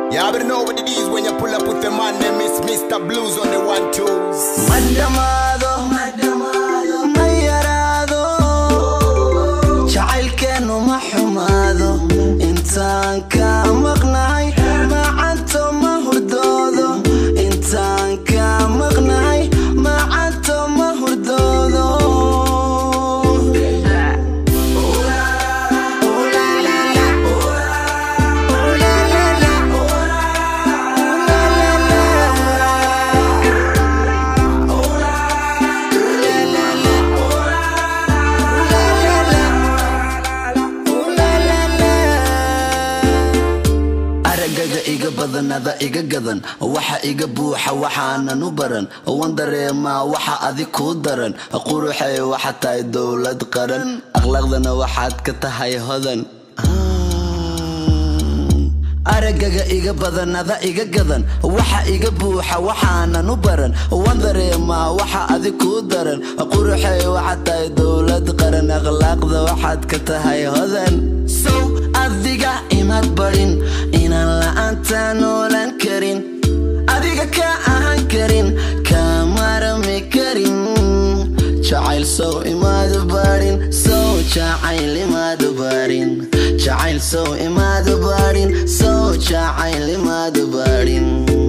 You already know what it is when you pull up with the man name is Mr. Blues on the one twos. ma dhamaado ma yaraado jacaylkeennu ma xumaado intaan ka maqnahay macanto ma hurdoodo intaan ka maqnahay macanto ma hurdoodo aragaga iga badanada iga gadan waxa iga buuxa waxaanan u baran wan dareemaa waxa adig kuu daran quruxay waxa tahay dowlad qaran akhlaaqdana waxaad ka tahay hodan aragaga iga badanada iga gadan waxa iga buuxa waxaanan u baran wan dareemaa waxa adig kuu daran quruxay waxa tahay dowlad qaran akhlaaqda waxaad ka tahay hodan sow adiga imad barin inaan la'aanta noolan karin adiga ka ahaan karin kamarami karin jacayl sow imaadu barin sow jacayl imaadu barin jacayl sow imaadu barin sow jacayl imaadu barin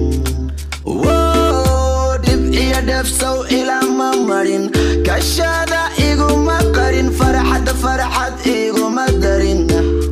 Woo, dhib iyo dheefsow ilama marin kashada iguma qarin farxadda farxad iguma darin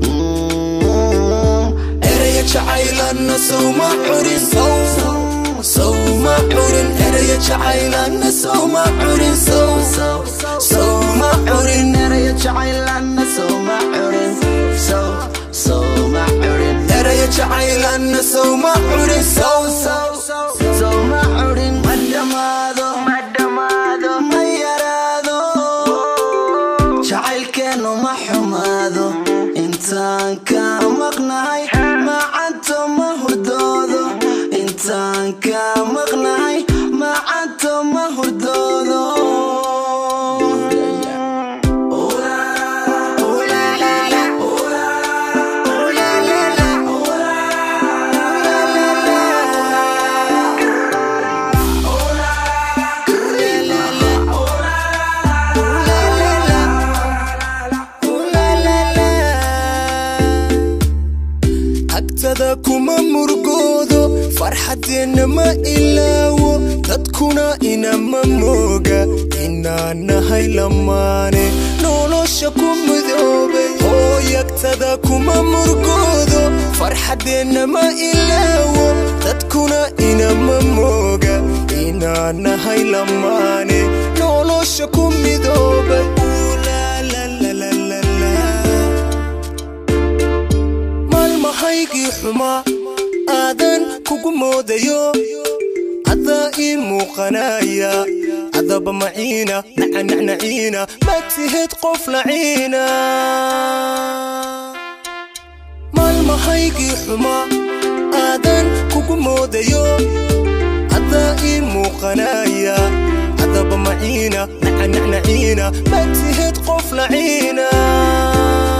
Mm, eraya jacaylanna sowma curin sowma curin eraya jacaylanna sowma curin sowma curin eraya jacaylanna sowma curin sow sowma curin eraya jacaylanna sowma curin sow sowma curin ma dhamaado ma dhamaado ma yaraado jacaylkeennu ma xumaado intaan ka maqnahay macanto ma hurdoodo intaan ka maqnahay macanto ma hurdoodo agtada kuma murgoodo farxadeenna ma ilaawo dadkuna inama mooga inaan nahay lamaane nolosha ku mudoobay hooyagtada kuma murgoodo farxadeenna ma ilaawo dadkuna inama mooga inaan nahay lamaane nolosha ku midoobay Ulalalalala. maalmahaygii xumaa aadan kugu moodayo adaa ii muuqanaya adaba maciina nacanacnaciina ma tihid qof laciina maalmahaygii xumaa aadan kugu moodayo adaa ii muuqanaya adaba maciina nacanacnaciina ma tihid qof laciina